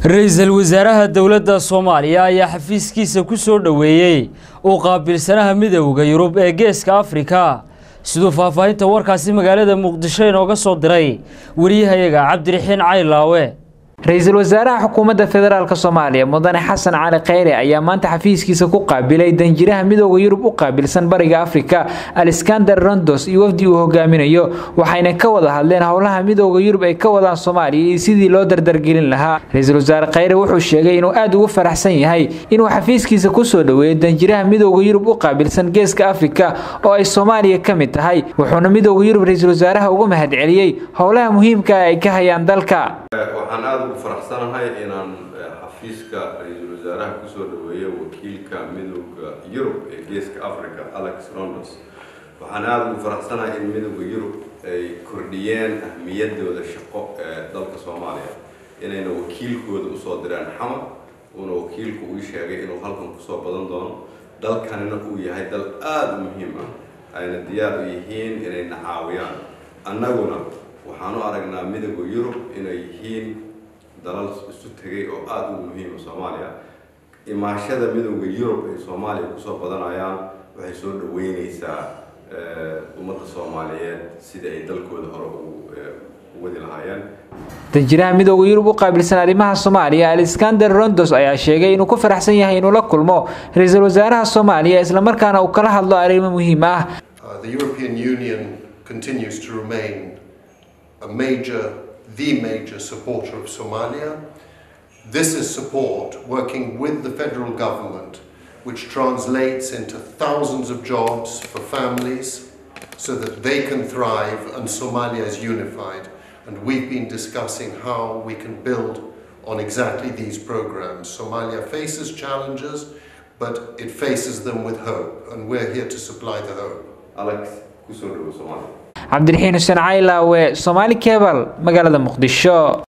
ra-iisul wasaaraha dowladda soomaaliya ayaa xafiiskiisa ku soo dhoweeyey uu qaabilsanaha midowda yurub ee geeska afrika siduu faahfaahinta warkaasi magaalada muqdisho inooga soo diray wariyahayaga cabdiraxiin caylaawe ra-iisul wasaaraha xukuumadda federaalk soomaaliya mudane xasan cali kheyre ayaa maanta xafiiskiisa ku qaabilay danjiraha midooda yurub u qaabilsan bariga afrika alexander rondos iyo wafdi uu hogaaminayo waxayna ka wada hadleen howlaha midooda yurub ay ka wadaan soomaaliya iyo sidii loo dardargelin lahaa ra-iisul wasaare kheyre wuxuu sheegay inuu aada ugu faraxsan yahay inuu xafiiskiisa kusoo dhoweeyo danjiraha midooda yurub u qaabilsan geeska afrika oo ay soomaaliya ka mid tahay wuxuuna midooda yurub ra-iisul wasaaraha ugu mahadceliyey howlaha muhiimka ay ka hayaan dalka waxaan aada ugu faraxsanahay inaan xafiiska ra-iisul wasaaraha kusoo dhaweeyo wakiilka midooda yurub ee geeska africa alex rondos waxaan aada ugu faraxsanahay in midooda yurub ay kordhiyeen ahmiyadooda shaqo ee dalka soomaaliya inayna wakiilkooda usoo direen xamar uuna wakiilku uu sheegay inuu halkan kusoo badan doono dalkanina uu yahay dal aada u muhiim ah ayna diyaar u yihiin inayna caawiyaan annaguna waxaan u aragnaa midooda yurub inay yihiin dalal isu tegay oo aada ugu muhiima soomaaliya imaashada midooda yurub ay soomaaliya kusoo badanayaan waxay soo dhaweyneysaa ummadda soomaaliyeed sida ay dalkooda hore u wadi lahaayeen danjiraha midooda yurub u qaabilsan arrimaha soomaaliya alexander rondos ayaa sheegay inuu ku faraxsan yahay inuu la kulmo ra-iisul wasaaraha soomaaliya islamarkaana uu kala hadlo arrimo muhiim ah continues to remain a major, the major supporter of Somalia. This is support working with the federal government, which translates into thousands of jobs for families so that they can thrive and Somalia is unified. And we've been discussing how we can build on exactly these programs. Somalia faces challenges, but it faces them with hope, and we're here to supply the hope. Alex, kusoo dhawo Somalia. cabdiraxiin xuseen caylaawe somaali kebal magaalada muqdisho